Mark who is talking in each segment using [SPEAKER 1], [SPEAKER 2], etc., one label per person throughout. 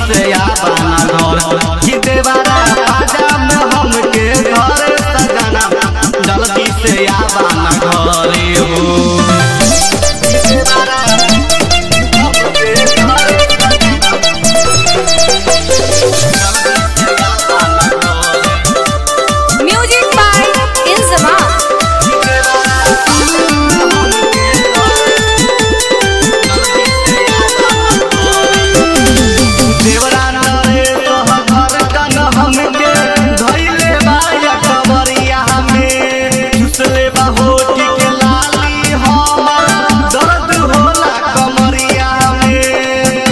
[SPEAKER 1] से आवाना घर कि देवारा पाजा में हमके घर सजना जल्दी से आवाना घरे हो
[SPEAKER 2] Music by Inzama.
[SPEAKER 1] देवरा नरे कह घर कन हमके धइले बाया कबरिया में चुसले बा होठ के लाली हमर दर्द होला कमरिया में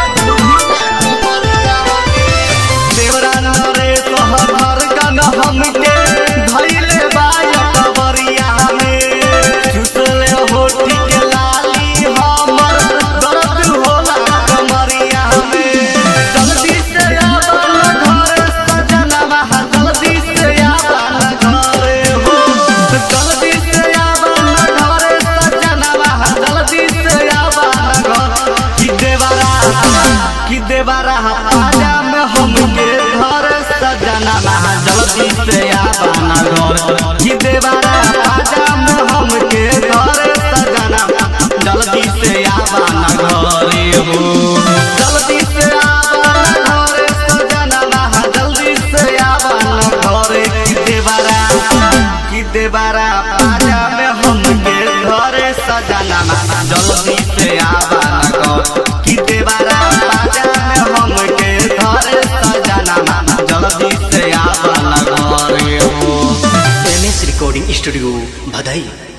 [SPEAKER 1] देवरा नरे कह घर कन हमके धइले बाया कबरिया में चुसले होठ के लाली हमर दर्द होला कमरिया में जल्दी से आवन घर सजनवा जल्दी से आवन घर हो जल्दी से आवन घर सजनवा जल्दी से आवन घर कि देवरा कि देवरा आजा में हमके घर सजनवा जल्दी से आवन घर कि देवरा आजा में हमके घर सजनवा जल्दी से आवन घरे हो जल्दी से आवन घरे सजनवा जल्दी से आवन घरे कि देवरा कि देवरा पाजा में हमके घरे सजनवा जल्दी से आवन घर कि देवरा पाजा में हमके घरे सजनवा जल्दी से आवन घरे हो
[SPEAKER 3] एम एस रिकॉर्डिंग स्टूडियो भदई